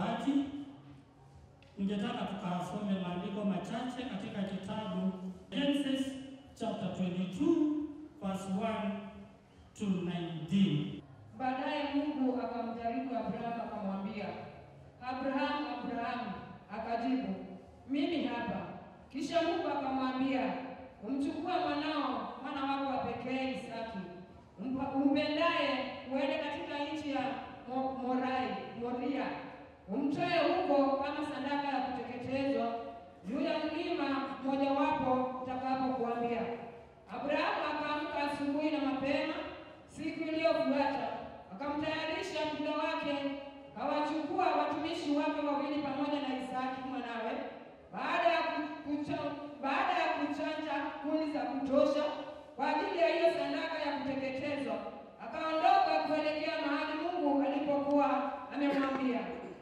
utoaji, ningetaka tukasome maandiko machache katika kitabu Genesis chapter 22 verse 1 to 19. Baadaye Mungu akamjaribu Abrahamu akamwambia, Abrahamu, Abrahamu. Akajibu, mimi hapa. Kisha Mungu akamwambia, umchukue mwanao, mwana wako wa pekee Isaki, umpa- umpendaye, uende katika nchi ya Mo- Morai, Moria, umtoe huko kama sadaka ya kuteketezwa juu ya mlima mmojawapo utakapokuambia. Abrahamu akaamka asubuhi na mapema siku iliyofuata, akamtayarisha muda wake, akawachukua watumishi wake wawili pamoja na Isaki mwanawe. Baada ya ku- kucha, baada ya kuchanja kuni za kutosha kwa ajili ya hiyo sadaka ya kuteketezwa, akaondoka kuelekea mahali Mungu alipokuwa amemwambia.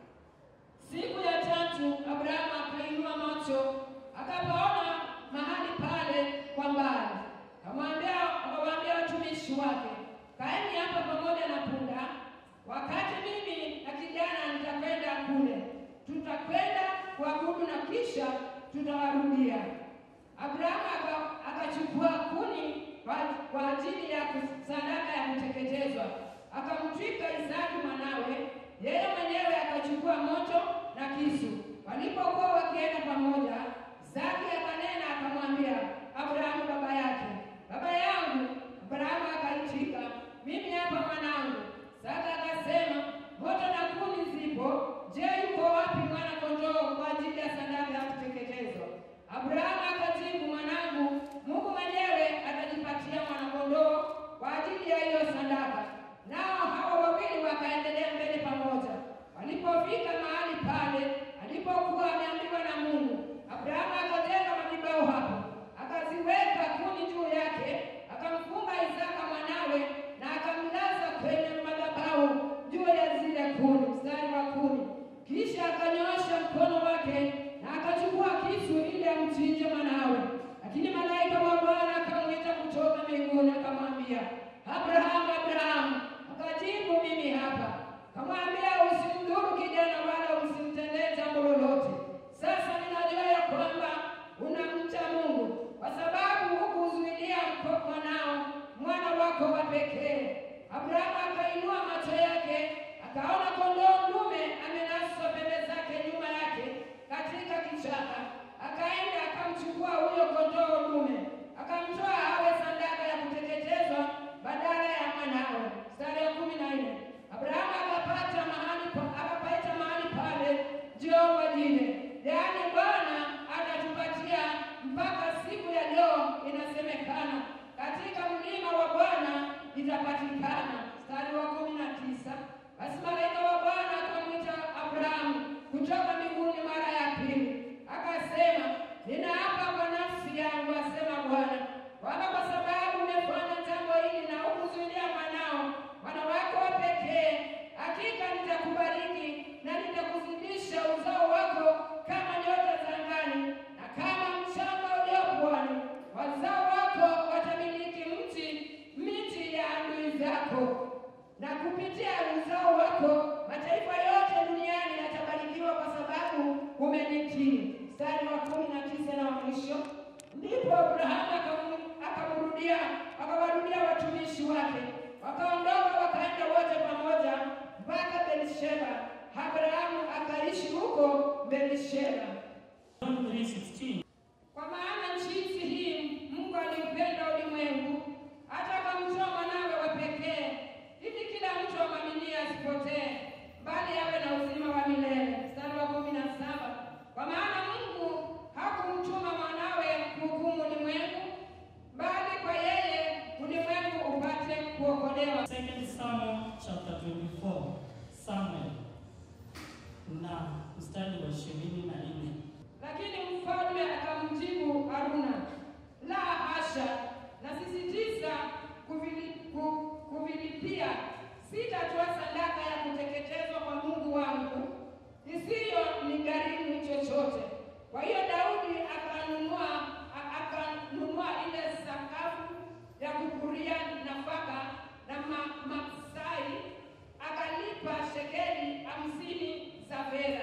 Siku ya tatu Abrahamu akainua macho akapaona mahali pale kwa mbali, akamwambia akawaambia watumishi wake, kaeni hapa pamoja na punda, wakati mimi na kijana nitakwenda kule, tutakwenda kuabudu na kisha tutawarudia. Abrahamu aka- akachukua kuni kwa kwa ajili ya kus- sadaka ya kuteketezwa, akamtwika Isaki mwanawe, yeye mwenyewe akachukua moto na kisu. Walipokuwa wakienda pamoja, Isaki akanena akamwambia Abrahamu baba yake, baba yangu. Abrahamu akaitika, mimi hapa mwanangu. Isaki akasema, moto na kuni zipo, je, yuko wapi mwana kondoo kwa ajili ya sadaka ya kuteketezwa? Abrahamu akajibu, mwanangu, Mungu mwenyewe atajipatia mwanakondoo kwa ajili ya hiyo sadaka. Nao hawa wawili wakaendelea mbele pamoja. Walipofika mahali pale alipokuwa ameambiwa na Mungu, Abrahamu akajenga madhabahu hapo, akaziweka kuni juu yake, akamfunga Isaka mwanawe na akamlaza kwenye madhabahu juu ya zile kuni, mstari wa kuni. Kisha akanyoosha mkono wake na akachukua kisu ili amchinje mwanawe. Lakini malaika wa Bwana akamwita kutoka mbinguni akamwambia, Abrahamu, Abrahamu. Akajibu, mimi hapa. Akamwambia, usimdhuru kijana wala usimtendee jambo lolote. Sasa ninajua ya kwamba unamcha Mungu kwa sababu hukuzuilia mko- mwanao mwana wako wa pekee. Abrahamu akainua macho yake akaona kondoo dume amenaswa pembe zake nyuma yake katika kichaka. Akaenda akamchukua huyo kondoo dume akamtoa awe sadaka ya kuteketezwa badala ya mwanawe. Mstari wa kumi na nne Abrahamu akapata mahali pa- akapaita mahali pale Jehova Jire, yaani Bwana atatupatia mpaka siku ya leo. Inasemekana katika mlima wa Bwana itapatikana. Mstari wa kumi na tisa basi malaika wa Bwana akamwita Abrahamu kutoka mbinguni mara ya pili, akasema, ninaapa kwa nafsi yangu, asema Bwana, kwamba kwa sababu umefanya jambo hili na hukuzuilia mwanao, mwana wako wa pekee, hakika nitakubariki na nitakuzidisha uzao wako kama nyota za angani na kama mchanga ulio pwani. Wazao wako watamiliki mti miti ya adui zako na kupitia uzao wako mataifa yote duniani yatabarikiwa kwa sababu umenitii. Mstari wa kumi na tisa na wa mwisho. Ndipo Abrahamu akamu- akamrudia akawarudia watumishi wake, wakaondoka wakaenda wote pamoja mpaka Berisheba. Abrahamu akaishi huko Berisheba. John 3:16. Kwa maana jinsi hii Mungu aliupenda ulimwengu hata akamtoa mwanawe wa pekee, ili kila mtu amwaminie asipotee, bali awe na uzima wa milele. Mstari wa kumi na saba. Kwa maana Mungu hakumtuma mwanawe kuhukumu ulimwengu, bali kwa yeye ulimwengu upate kuokolewa. Second Samuel chapter 24. Samuel na mstari wa ishirini na nne. Lakini mfalme akamjibu Haruna, la hasha, nasisitiza kuvili- ku- kuvilipia. Sitatoa sadaka ya kuteketezwa kwa Mungu wangu isiyo ni gharimu chochote. Kwa hiyo Daudi akanunua a- akanunua ile sakafu ya kupuria nafaka na ma, maksai akalipa shekeli hamsini za fedha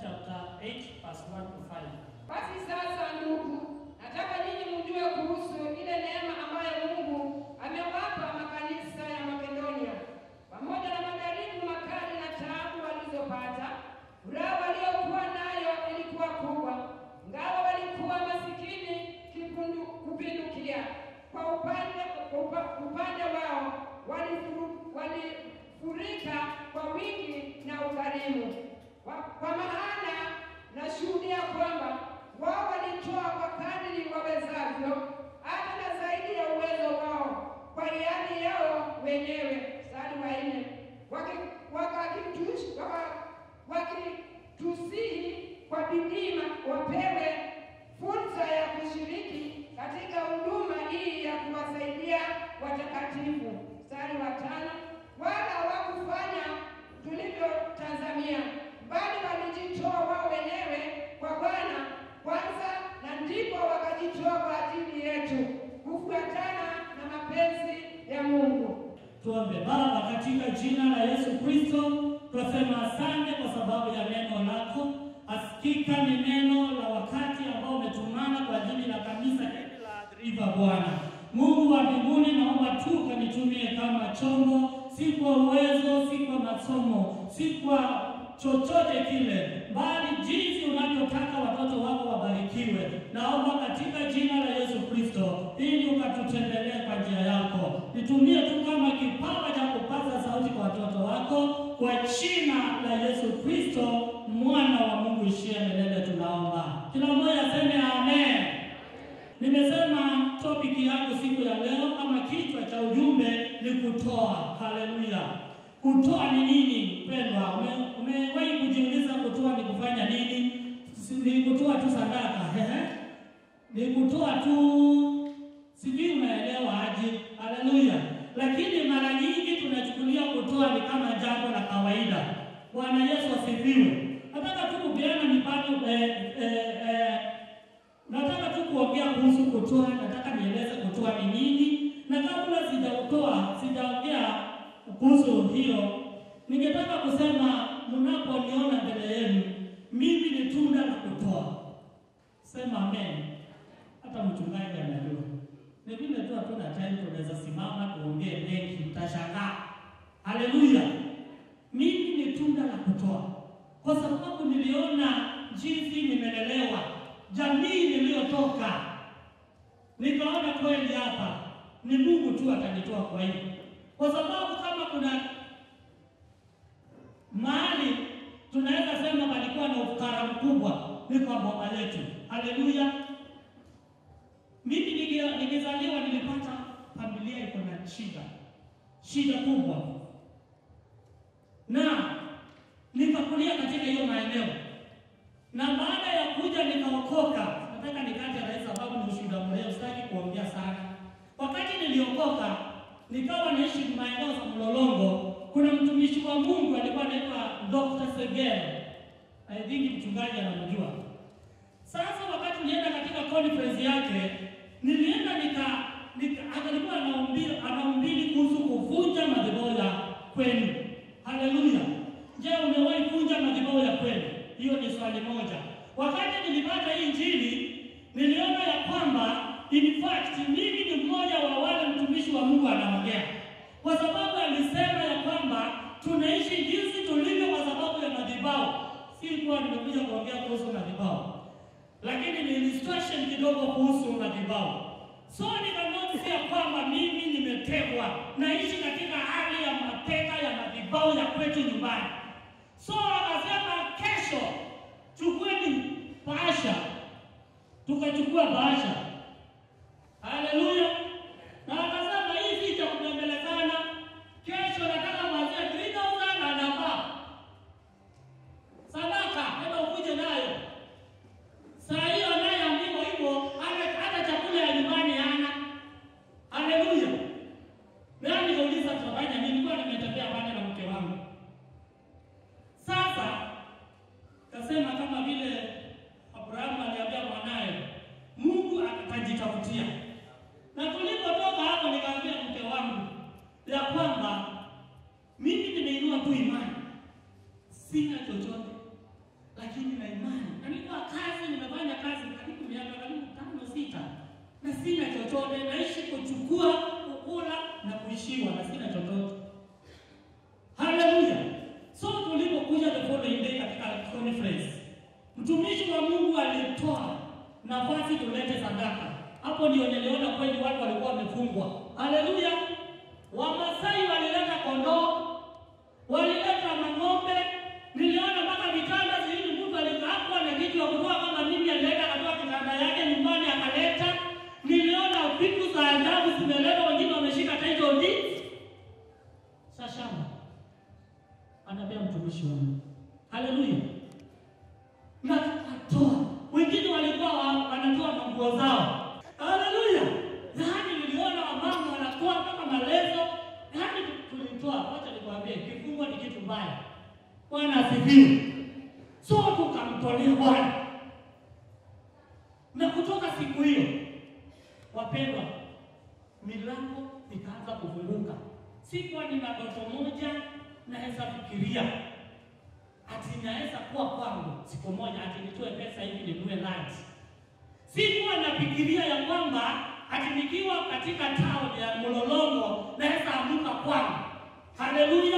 chapter 8, verse 1 to 5. Basi sasa, ndugu, nataka ninyi mjue kuhusu ile neema ambayo Mungu amewapa makanisa ya Makedonia, pamoja na majaribu makali na taabu walizopata. Furaha waliokuwa nayo ilikuwa kubwa, ingawa walikuwa masikini kipundu- kupindukia. Kwa upande upa, upande wao walifuru- walifurika kwa wingi na ukarimu, Kwa- kwa maana nashuhudia kwamba wao walitoa kwa kadiri wawezavyo, hata na zaidi ya uwezo wao, kwa hiari yao wenyewe. Mstari wa nne, Waki- wakakitu- waka- wakitusihi kwa bidii ma- wapewe fursa ya kushiriki katika huduma hii ya kuwasaidia watakatifu. Mstari wa tano, wala hawakufanya tulivyotazamia, bali walijitoa wao wenyewe kwa Bwana kwanza, na ndipo wakajitoa kwa ajili yetu kufuatana na mapenzi ya Mungu. Tuombe. Baba, katika jina la Yesu Kristo, tunasema asante kwa sababu ya neno lako. Hakika ni neno la wakati ambao umetumana kwa ajili la kanisa hili la River Bwana. Mungu wa mbinguni, naomba tu kanitumie kama chombo, si kwa uwezo, si kwa masomo, si kwa chochote kile, bali jinsi unavyotaka watoto wako wabarikiwe. Naomba katika jina la Yesu Kristo, ili ukatutembelee kwa njia yako. Nitumie tu kama kipawa cha kupaza sauti kwa watoto wako, kwa jina la Yesu Kristo, mwana wa Mungu ishie milele, tunaomba. Kila mmoja aseme amen. Nimesema topiki yangu siku ya leo ama kichwa cha ujumbe ni kutoa. Haleluya! Kutoa ni nini pendwa? Ume- Umewahi kujiuliza kutoa ni kufanya nini? Si- Ni kutoa tu sadaka ehe? Ni kutoa tu, sijui umeelewa aje? Haleluya! Lakini mara nyingi tunachukulia kutoa ni kama jambo la kawaida. Bwana Yesu asifiwe. Nataka tu kupeana mifano eh, eh, eh, Nataka tu kuongea kuhusu kutoa, nataka nieleze kutoa ni nini, na kabla sijautoa, sijaongea kuhusu hiyo, ningetaka kusema mnaponiona mbele yenu, mimi ni tunda la kutoa. Sema amen. Hata mchungaji anajua. Ni vile tu hatuna time, tunaweza simama tuongee mengi, mtashangaa. Haleluya! Mimi ni tunda la kutoa, kwa sababu niliona jinsi nimelelewa, jamii niliyotoka, nikaona kweli hapa ni Mungu tu atanitoa kwa hiyo, kwa sababu kama kuna mahali tunaweza sema palikuwa na ufukara mkubwa ni kwa boma letu. Haleluya! Mimi nige- nikizaliwa nilipata familia iko na shida, shida kubwa, na nikakulia katika hiyo maeneo, na baada ya kuja nikaokoka. Nataka nikate rais, sababu ni ushuhuda mrefu, sitaki kuongea sana. Wakati niliokoka, nikawa naishi maeneo za Mlolongo. Kuna mtumishi wa Mungu alikuwa anaitwa Dr. Segero, I think mchungaji anamjua. Sasa wakati nilienda katika conference yake, nilienda nika, nika alikuwa anahubiri anahubiri kuhusu kuvunja madhabahu ya kwenu. Haleluya! Je, umewahi vunja madhabahu ya kwenu? Hiyo ni swali moja. Wakati nilipata hii injili, niliona ya kwamba in fact mimi ni mmoja wa wale mtumishi wa Mungu anaongea, kwa sababu alisema ya kwamba tunaishi jinsi tulivyo kwa sababu ya madhabahu. Si kuwa nimekuja kuongea kuhusu madhabahu lakini ni illustration kidogo kuhusu madhabahu. So nikanotice ya kwamba mimi nimetegwa, naishi katika hali ya mateka ya madhabahu ya kwetu nyumbani. So akasema kesho chukueni bahasha, tukachukua bahasha. Haleluya! Na akasema hii si cha kubembelezana, kesho nataka kuanzia 3000 na namba sadaka, enda ukuje nayo Saa hiyo anayeambiwa hivyo hata hata chakula ya nyumbani hana. Haleluya! Nani nikauliza tutafanya nini? Nilikuwa nimetembea pale na mke wangu. Sasa kasema kama vile Abrahamu aliambia mwanaye, Mungu chochote, naishi kuchukua, kukula na kuishiwa na sina chochote. Haleluya! So tulipokuja the following day katika conference, mtumishi wa Mungu alitoa nafasi tulete sadaka. Hapo ndio niliona kweli watu walikuwa wamefungwa. Haleluya! Wamasai walileta kondoo, walileta mang'ombe, niliona mpaka vitanda zili, mtu alikaapwa na kitu ya kutoa kama mimi, alienda akatoa kitanda yake nyumbani akaleta. Niliona vitu za ajabu zimeletwa, wengine wameshika title deeds. Sashama anaambia mtumishi wa Mungu, haleluya, na akatoa. Wengine walikuwa wa- wanatoa na nguo zao, haleluya. Yaani niliona wamama wanatoa mpaka malezo, yaani tulitoa. Wacha nikwambie, kifungo ni kitu mbaya. Bwana asifiwe. So tukamtolea Bwana, na kutoka siku hiyo, wapendwa, milango ikaanza kufunguka. Sikuwa nina ndoto moja naweza fikiria ati naweza kuwa kwangu siku moja ati nitoe pesa hivi ninunue land. Sikuwa nafikiria ya kwamba ati nikiwa katika town ya Mlolongo naweza amuka kwangu. Haleluya!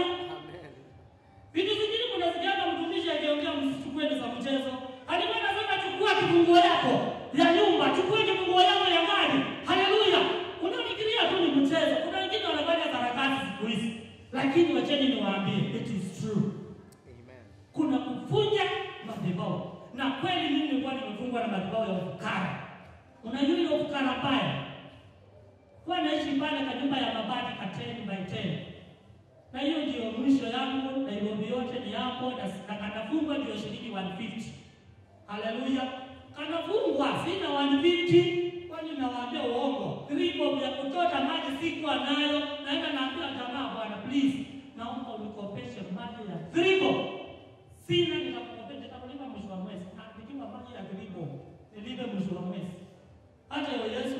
Vitu vingine kunasikiaga mtumishi akiongea, msichukue ni za mchezo. Alikuwa anasema chukua kifunguo yako ya nyumba, chukua kifunguo yako ya gari. Haleluya! Unafikiria tu ni mchezo. Kuna wengine wanafanya sarakasi siku hizi, lakini wacheni niwaambie, it is true. Kuna kuvunja madhabahu, na kweli mimi nilikuwa nimefungwa na madhabahu ya ufukara. Unajua ile ufukara mbaya, kwa naishi pale kwa nyumba ya mabati ka 10 by 10 na hiyo ndio mwisho yangu. Nairobi yote ni hapo, na na kanafungwa ndio shilingi 150. Haleluya, kanafungwa sina 150, kwani nawaambia uongo. Tribo ya kutota maji sikuwa nayo, naenda naambia jamaa, bwana please, naomba unikopeshe maji ya tribo. Sina, nitakukopesha, nitakulipa mwisho wa mwezi. Na nikiwa maji ya tribo nilipe mwisho wa mwezi. Hata yo Yesu,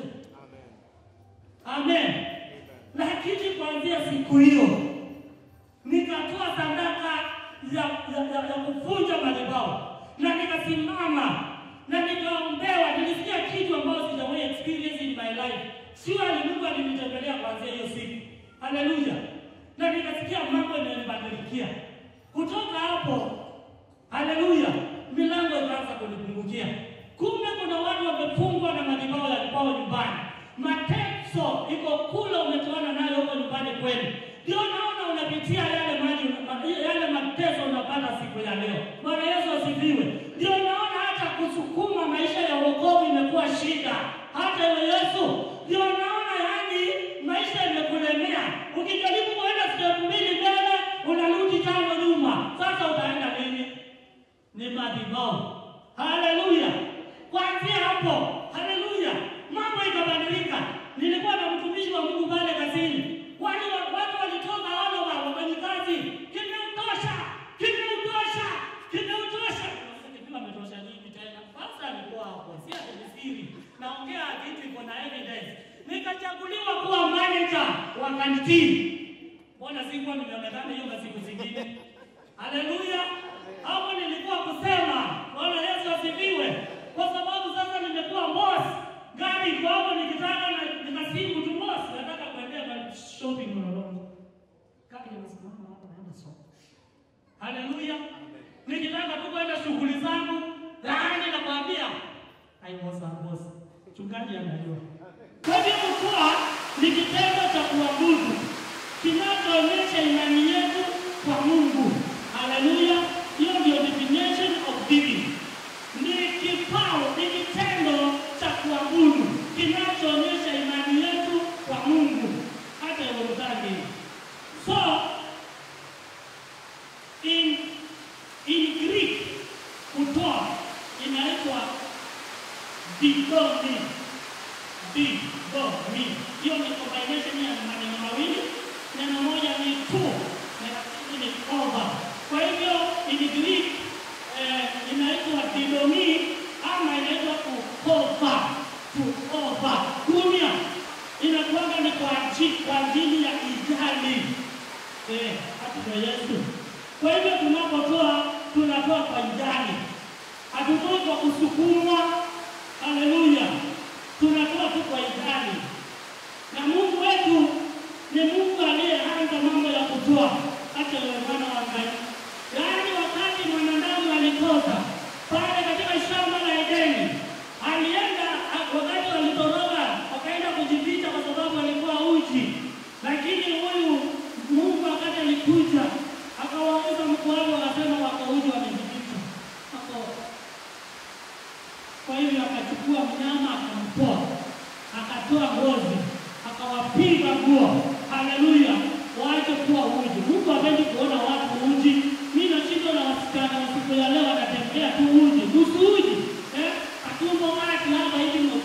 amen. Lakini kuanzia siku hiyo nikatoa sadaka ya, ya, ya, ya kuvunja madhabahu na nikasimama na nikaombewa. Nilisikia kitu ambayo sijawahi experience in my life. Surely Mungu alinitembelea kuanzia hiyo siku. Haleluya! Na nikasikia mambo yananibadilikia kutoka hapo. Haleluya! Milango ikaanza kunipungukia. Kumbe kuna watu wamefungwa na madhabahu ya kwao nyumbani. Mateso iko kule umetoana nayo huko nyumbani kwenu. Ndio naona unapitia yale maji yale mateso unapata siku ya leo. Bwana Yesu asifiwe. Ndio naona hata kusukuma maisha ya wokovu imekuwa shida. Hata wewe Yesu, ndio naona yani maisha imekulemea. Ukijaribu kuenda step mbili mbele, unarudi tano nyuma. Sasa utaenda nini? Ni madhabahu. Haleluya. Kuanzia hapo, haleluya, mambo ikabadilika. Nilikuwa na mtumishi wa Mungu pale kazini, wale wa- watu walitoka wale wa wafanyikazi, kimeutosha, kimeutosha, kimeutosha. Kimewa ametosha nini tena? Sasa alikuwa hapo, si ati ni siri, naongea kitu iko na evidence. Nikachaguliwa kuwa manager wa kantini. Mbona sikuwa nimeonekana hiyo masiku zingine? Haleluya! Hapo nilikuwa kusema Bwana Yesu asifiwe, kwa sababu sasa nimekuwa boss. Gari iko hapo, nikitaka na nikasimu tu boss, nataka kuendea ma shopping Mlolongo. Gari inasimama hapo, naenda soko. Haleluya! Nikitaka tu kwenda shughuli zangu, laani nakwambia, I was a boss. Mchungaji anajua. Kwa hivyo kuwa ni kitendo cha kuabudu kinachoonyesha imani yetu kwa Mungu. Haleluya! Hiyo ndio definition of giving. Ni kipao, ni kitendo cha kuabudu kinachoonyesha imani yetu kwa Mungu, hata Yerusalemu. So in in Greek kutoa inaitwa didomi didomi. Hiyo ni combination ya maneno mawili, neno moja ni to na la pili ni over. Kwa hivyo in Greek eh, inaitwa didomi ama inaitwa kukova kuova. Kunia inakuanga ni kwa ajili, kwa ajili ya ijali eh, hata Yesu. Kwa hivyo tunapotoa tunatoa kwa ijali, hatutoi kwa kusukumwa. Haleluya, tunatoa tu kwa ijali. Na Mungu wetu ni Mungu aliyeanza mambo ya kutoa hata yule mwana wa Ngai. Yaani wakati mwanadamu alikosa pale katika shamba la Edeni, alienda wakati walitoroka wakaenda kujificha kwa sababu alikuwa uchi, lakini huyu Mungu wakati alikuja akawauza mkoani, wakasema wako uchi, wamejificha wako. Kwa hivyo akachukua mnyama akamtoa, akatoa ngozi, akawapiga nguo. Haleluya, waache kuwa uji. Mungu hapendi kuona watu uji. Mimi nashindwa na wasichana wa siku ya leo wanatembea tu uji, nusu uji eh, katumbo wake hapa hivi ndo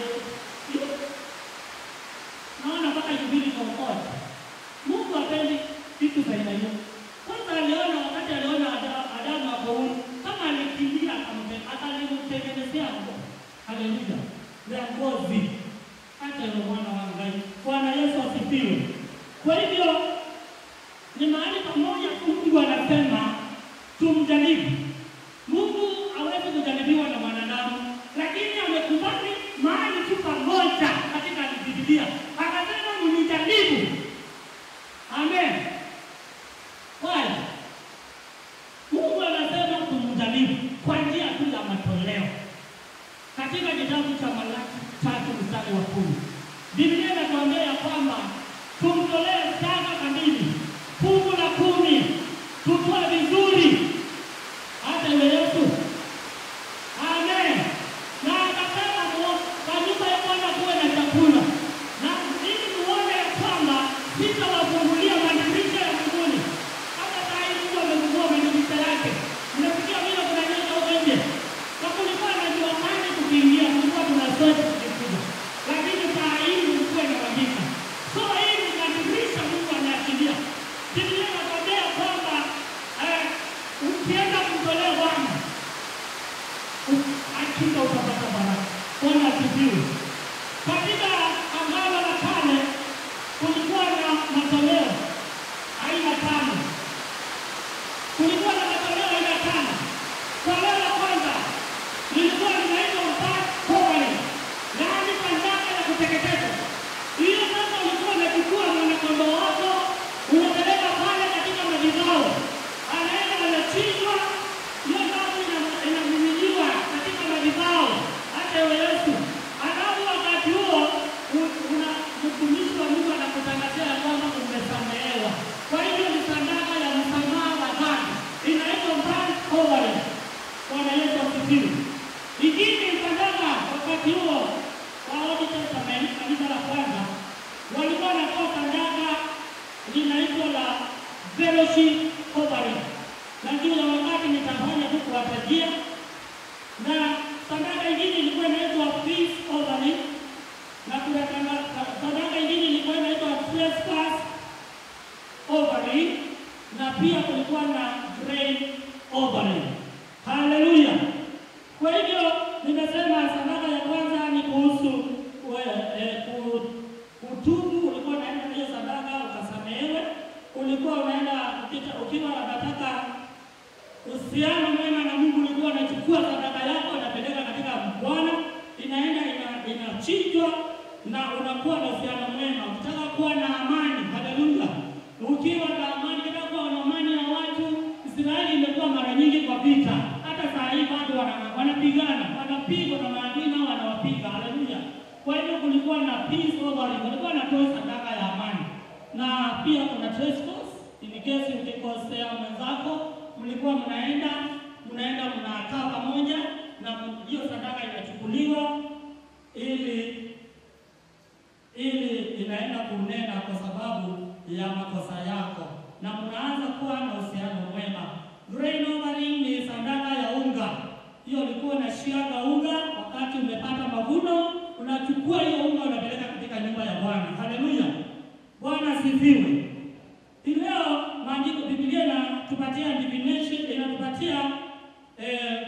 naona mpaka jubili kompote. Mungu hapendi vitu za aina hiyo. Kwanza aliona wakati aliona Ada- Adamu ako uchi, kama alikimbia akamte- akalimtengenezea nguo. Haleluya, ya ngozi hata yule mwana wa Ngai. Bwana Yesu asifiwe. Kwa hivyo ni mahali pamoja tu Mungu anasema tumjaribu. Mungu hawezi kujaribiwa na mwanadamu, lakini amekubali mahali tu pamoja katika Biblia, akasema mnijaribu. Amen. Why? Mungu anasema tumjaribu kwa njia tu ya matoleo katika kitabu cha Malaki tatu mstari wa kumi Biblia inatuambia ya kwamba tumtolee zaka kamili, fungu la kumi, tutoe vizuri, hata yule Yesu. Amen. Na akasema mu- kwa nyumba ya Bwana kuwe na chakula, na ili muone ya kwamba sitawafungulia madirisha ya mbinguni. Hata saa hii Mungu amefungua madirisha yake, mnafikia vile kunanyesha huko nje, na kulikuwa na jua kali tukiingia, kulikuwa tuna sote tukikuja, lakini saa hii mlikuwa inawajika. So hii ni madirisha Mungu anaachilia. Biblia inatuambia kwamba eh, ukienda kumtolea Bwana hakika utapata baraka. Bwana asifiwe. Katika Agano la Kale kulikuwa na matoleo aina tano. Kulikuwa na matoleo aina tano. Toleo la kwanza lilikuwa linaitwa burnt offering, yaani sadaka ya kuteketezwa. Hiyo sasa ulikuwa unachukua mwanakondoo wako unapeleka pale katika madhabahu, anaenda anachinjwa, hiyo damu ina- inamiminiwa katika madhabahu, hata iwe Yesu. Alafu wakati huo u- una mtumishi wa Mungu anakutangazia ya kwamba umesamehewa. Kwa hivyo ni sadaka ya msamaha wa dhambi, inaitwa burnt offering. Bwana Yesu asifiwe. Ingine sadaka wakati huo wa Old Testament, kanisa la kwanza walikuwa wanatoa sadaka linaitwa la fellowship offering, na ndio ya wakati nitafanya tu kuwatajia, na sadaka ingine ilikuwa inaitwa peace offering, na kuna sada- sadaka ingine ilikuwa inaitwa trespass offering, na pia kulikuwa na grain offering. Haleluya! Kwa hivyo nimesema sadaka ya kwanza ni kuhusu we- eh, ku- kutubu. Ulikuwa unaenda na hiyo sadaka ukasamehewe. Ulikuwa unaenda ukita- ukiwa unataka uhusiano mwema na Mungu, ulikuwa unachukua sadaka yako unapeleka katika Bwana, inaenda ina- inachinjwa na unakuwa na uhusiano mwema. Ukitaka kuwa na amani, haleluya, ukiwa na amani, ukitaka kuwa na amani na watu. Israeli imekuwa mara nyingi kwa vita, hata saa hii bado wana- wanapigana, wanapigwa na maadui nao wanawapiga, haleluya. Kwa hivyo kulikuwa na peace offering, kulikuwa na toa sadaka ya amani, na pia kuna trespass in case ukikosea mwenzako, mlikuwa mnaenda mnaenda mnakaa pamoja na hiyo sadaka inachukuliwa ili ili inaenda kunena kwa sababu ya makosa yako, na mnaanza kuwa na uhusiano mwema. Grain offering ni sadaka ya unga. Hiyo ulikuwa unashiaga unga wakati umepata mavuno, unachukua hiyo unga unapeleka katika nyumba ya Bwana. Haleluya, Bwana asifiwe. Hii Leo maandiko Biblia inatupatia divination, inatupatia eh,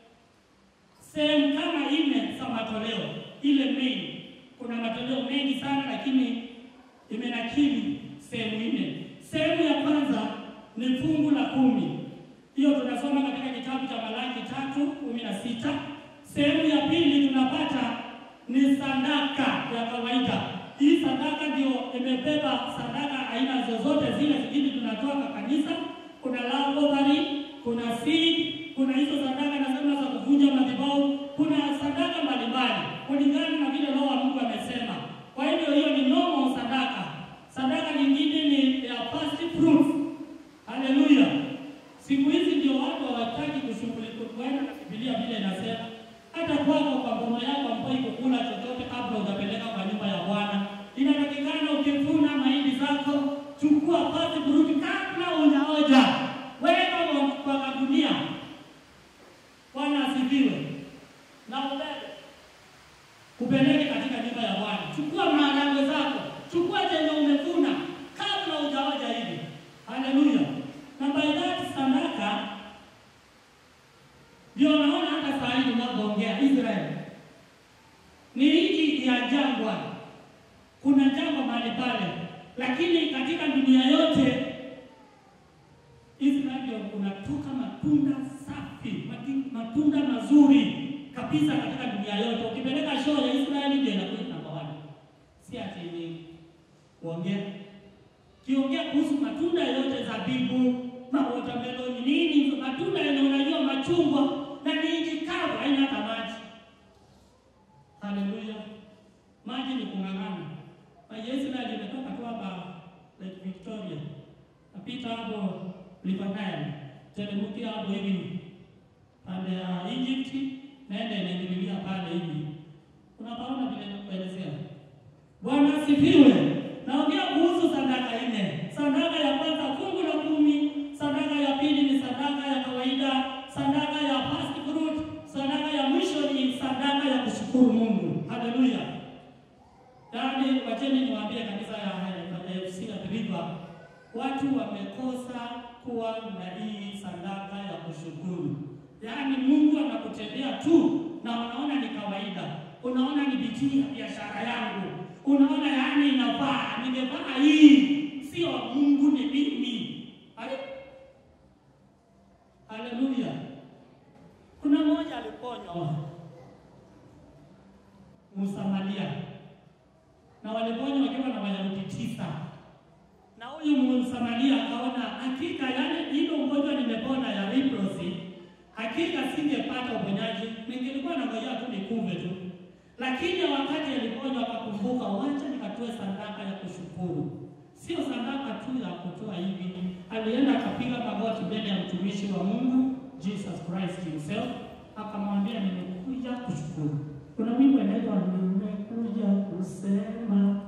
sehemu kama nne za matoleo. Ile main, kuna matoleo mengi sana, lakini imenakili sehemu nne. Sehemu ya kwanza ni fungu la kumi. Hiyo tunasoma katika kitabu cha Malaki tatu kumi na sita. Sehemu ya pili tunapata ni sadaka ya kawaida. hii sadaka ndio imebeba sadaka aina zozote zile zingine tunatoa kwa kanisa. Kuna love offering, kuna seed, kuna hizo sadaka nasema za kuvunja madhabahu, kuna sadaka mbalimbali kulingana na vile Roho wa Mungu amesema. Kwa hivyo hiyo ni normal sadaka. Sadaka nyingine ni ya first fruits. Haleluya! Siku hizi ndio watu hawataki kushughulika kwenda na Biblia vile inasema. Hata kwako kwa boma yako ambayo iko kula chochote kabla hujapeleka kwa nyumba ya Bwana, inatakikana ukivuna mahindi zako, chukua first fruit kabla hujaoja, weka kwa- kwa kagunia. Bwana asifiwe. Na ubebe upeleke katika nyumba ya Bwana. Chukua maharagwe zako, chukua chenye umevuna kabla hujaoja hivi. Haleluya. Na by that sadaka ndio naona hata saa hii tunavyoongea Israeli ni nchi ya jangwa, kuna jangwa mahali pale, lakini katika dunia yote Israeli ndio kunatoka matunda safi, mati- matunda mazuri kabisa katika dunia yote. Ukipeleka show ya Israeli ndio inakuja namba one, si ati ni kuongea kiongea kuhusu matunda yote, zabibu, mawatermelon, nini, matunda yenye unajua, machungwa na ni nchi kavu, haina hata maji. Haleluya, maji ni kung'ang'ana. Maji ya Israeli imetoka tu hapa Lake Victoria, napita hapo River Nile, teremkia hapo hivi pande ya Egypt, naenda inaingililia pale hivi, unapaona vile nakuelezea. Bwana asifiwe. Naongea kuhusu sadaka nne. Sadaka ya kwanza fungu la kumi, sadaka ya pili ni sadaka ya kawaida, sadaka ya first fruit, sadaka ya mwisho ni sadaka ya kushukuru Mungu. Haleluya. Yaani, wacheni niwaambie kanisa ya ya FC na River, watu wamekosa kuwa na hii sadaka ya kushukuru. Yaani Mungu anakutendea tu na unaona ni kawaida, unaona ni bidii ya biashara yangu, unaona yaani inafaa, ningevaa hii, sio Mungu ni mimi. Hale- Haleluya. Kuna mmoja aliponywa Msamaria na waliponywa wakiwa na Wayahudi tisa na huyu Msamaria akaona hakika, yani hilo ugonjwa nimepona ya leprosy, hakika singepata uponyaji, ningelikuwa nangojea tu nikuve tu. Lakini wakati aliponywa akakumbuka, wacha nikatoe sadaka ya kushukuru. Sio sadaka tu ya kutoa hivi, alienda akapiga magoti mbele ya mtumishi wa Mungu Jesus Christ himself, akamwambia nimekuja kushukuru. Kuna wimbo inaitwa nimekuja kusema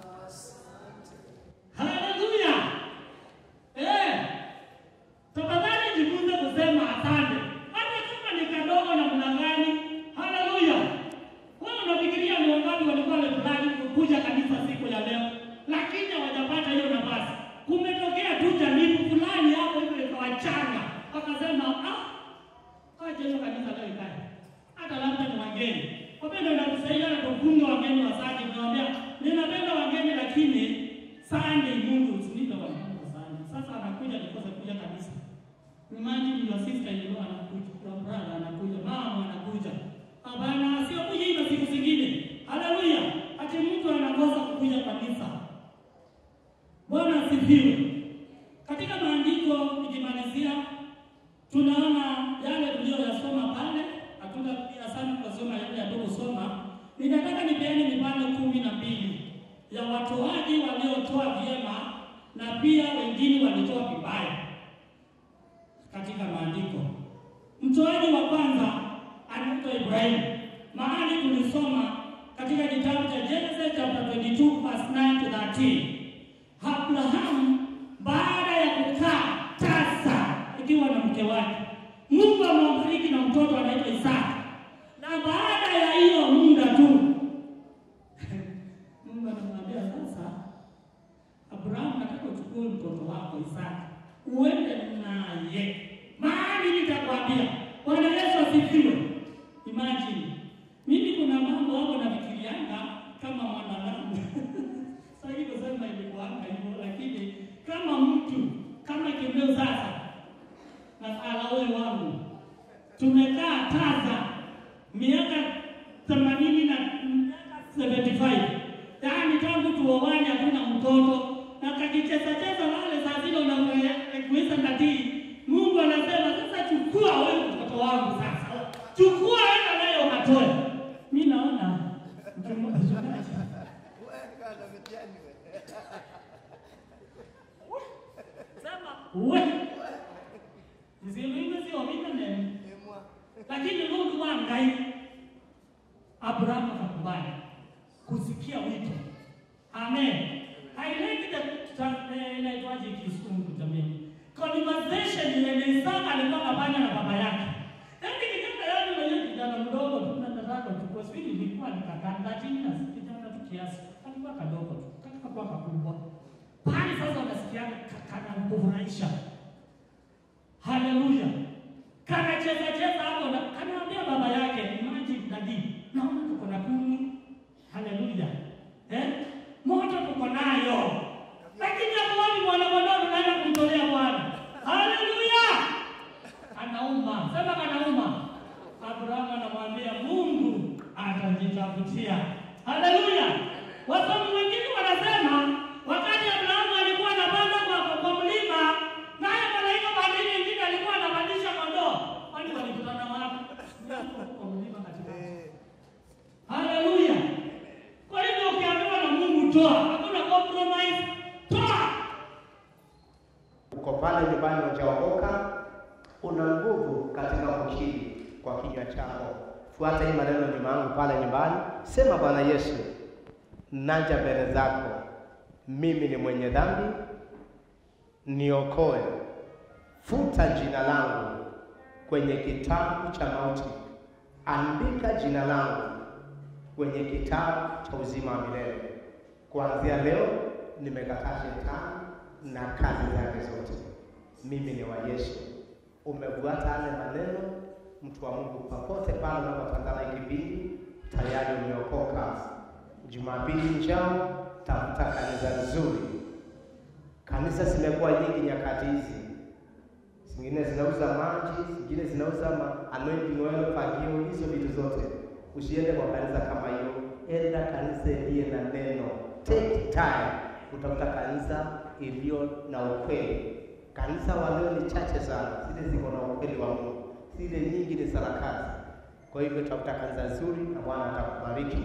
Haleluya. Eh. Tafadhali jifunze kusema asante. Hata kama ni kadogo namna gani. Haleluya. Wewe unafikiria ni wangapi walikuwa wameplan kukuja kanisa siku ya leo lakini hawajapata hiyo nafasi. Kumetokea tu jaribu fulani hapo hivyo ikawachanga. Wakasema ah, acha hiyo kanisa leo ikae. Hata labda ni wageni. Wapenda inatusaidia na kufunga wageni wasaji. Tunamwambia ninapenda wageni lakini Sunday Mungu usinipe wageni wa Sunday. Sasa anakuja nikosa kuja kanisa. Imagine your sister in law anakuja, your brother anakuja, mama anakuja. Hapana, sio kuja hivyo siku zingine. Haleluya. Ati mtu anakosa kukuja kanisa. Bwana asifiwe. Katika maandiko nikimalizia, tunaona yale tuliyoyasoma pale, hatutarudia sana kusoma yale yaliyosoma. Ninataka nipeane mifano kumi na mbili ya watoaji waliotoa vyema na pia wengine walitoa vibaya katika maandiko. Mtoaji wa kwanza anaitwa Ibrahimu. Mahali tulisoma katika kitabu cha Genesis chapter 22 verse 9 to 13. Abrahamu baada ya kukaa tasa ikiwa na mke wake, Mungu amembariki na mtoto anaitwa Isaka, na baada ya hiyo muda tu Mungu anamwambia sasa, Abrahamu, nataka uchukue mtoto wako Isaka uende naye mahali nitakwambia. Bwana Yesu asifiwe. Imagine mimi kuna mambo hapo nafikirianga kama mwanadamu sasa kusema ilikuanga hivyo, lakini kama mtu kama kimbeo sasa na alawe wangu tumekaa Taza miaka themanini na miaka 75 yaani tangu kuoani hakuna mtoto na kakicheza cheza wale saa zile unakuisa ndatii. Mungu anasema sasa, chukua wewe mtoto wangu sasa, chukua enda naye ukatoe. Mi naona mchungaji sema we zilivyo sio mimi lakini Mungu wangai Abrahamu akakubali kusikia wito. Amen. Haileti inaitwaje kisungu jamii. Conversation ile Isaka alikuwa anafanya na baba yake. Yaani kijana yake mwenyewe kijana mdogo tu na nataka tu kwa sababu ilikuwa ni kakanda chini na kijana tu kiasi. Alikuwa kadogo tu. Katika kwa kakubwa. Pale sasa unasikia kana kufurahisha. Haleluya. Kana cheza cheza hapo na kanaambia baba yake, imagine daddy, naona tuko na kuni. Haleluya. Eh? Moto tuko nayo. Lakini hapo wapi mwana kondoo tunaenda kumtolea Bwana? Haleluya. Anauma. Sema kanauma. Abrahamu anamwambia Mungu atajitafutia. Haleluya. Wasomi wengine wanasema wakati Abrahamu alikuwa anapanda kwa, kwa mlima naye malaika badili mwingine alikuwa anapandisha kondoo. Kwani walikutana wapi? Kwa mlima katika. Haleluya. Kwa hivyo ukiambiwa na Mungu toa, hakuna compromise. Toa. Uko pale nyumbani hujaokoka, una nguvu katika kukiri kwa kinywa chako. Fuata hii maneno nyuma yangu pale nyumbani, sema: Bwana Yesu, naja mbele zako, mimi ni mwenye dhambi, niokoe, futa jina langu kwenye kitabu cha mauti, andika jina langu kwenye kitabu cha uzima wa milele. Kuanzia leo nimekataa shetani na kazi zake zote. Mimi ni wa Yesu. Umefuata yale maneno, mtu wa Mungu, popote pale unapotazama hiki kipindi, tayari umeokoka. Jumapili njao, tafuta kanisa nzuri. Kanisa zimekuwa nyingi nyakati hizi, zingine zinauza maji, zingine zinauza ma anointing oil, fagio, hizo vitu zote. Usiende kwa kanisa kama hiyo, enda kanisa iliye na neno. Take time kutafuta kanisa iliyo na ukweli. Kanisa wa leo ni chache sana, zile ziko na ukweli wa Mungu, zile nyingi ni sarakasi. Kwa hivyo tafuta kanisa nzuri na Bwana atakubariki.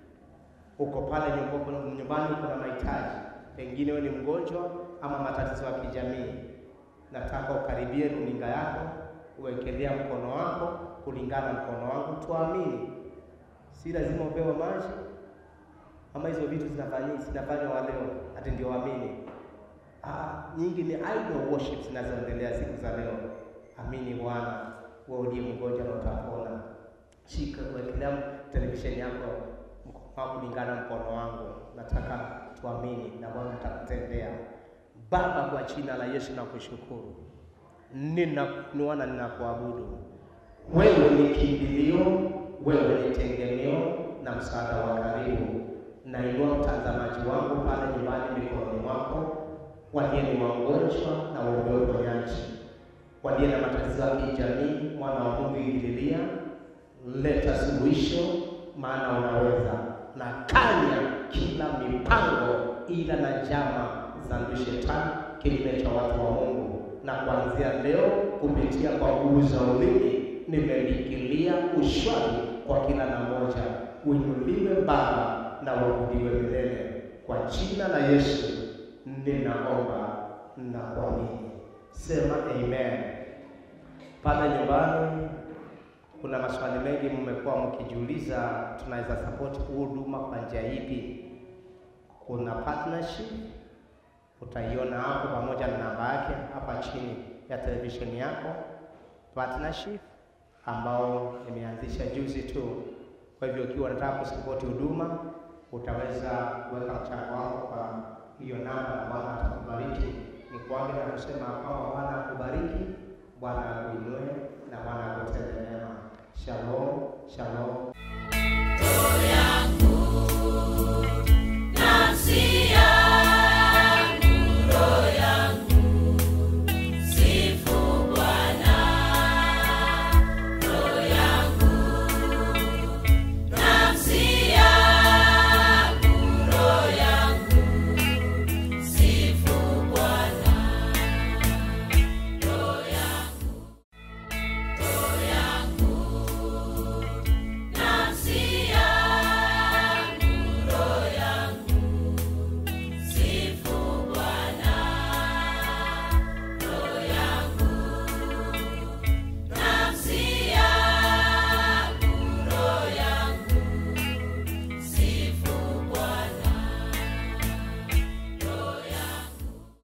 Uko pale nyumbani, nyumbani kuna mahitaji, pengine wewe ni mgonjwa ama matatizo ya kijamii, nataka ukaribie runinga yako, uwekelea mkono wako kulingana na mkono wangu, tuamini. Si lazima upewe maji ama hizo vitu zinafanywa zinafanywa wa leo ati ndio waamini. Ah, nyingi ni idol worship zinazoendelea siku za leo. Amini Bwana, wewe uliye mgonjwa na utapona. Shika kuwekelea televisheni yako mkono wako kulingana na mkono wangu, nataka tuamini na Bwana atakutendea. Baba, kwa jina la Yesu nakushukuru, ninakuinua na ninakuabudu. Wewe ni kimbilio, wewe ni tegemeo na msaada wa karibu. Nainua mtazamaji wangu pale nyumbani mikononi mwako, walio ni wagonjwa na waombe uponyaji, walio na matatizo ya kijamii, mwana wa Mungu ingililia, leta suluhisho, maana unaweza, na kanya kila mipango ila na njama za adui shetani kinyume cha watu wa Mungu, na kuanzia leo kupitia kwa nguvu za ulimi nimelikilia ushwari kwa kila na moja. Uinuliwe Baba na uabudiwe milele. Kwa jina la Yesu ninaomba na kuamini, sema amen. Pale nyumbani kuna maswali mengi mmekuwa mkijiuliza, tunaweza support huduma kwa njia ipi? Kuna partnership utaiona hapo pamoja na namba yake hapa chini ya televisheni yako, partnership ambao nimeanzisha juzi tu. Kwa hivyo ukiwa unataka kusapoti huduma utaweza kuweka mchango wako kwa hiyo namba, na Bwana atakubariki. Ni kuage na kusema kwamba Bwana akubariki, Bwana akuinue na Bwana akutende mema. Shalom, shalom.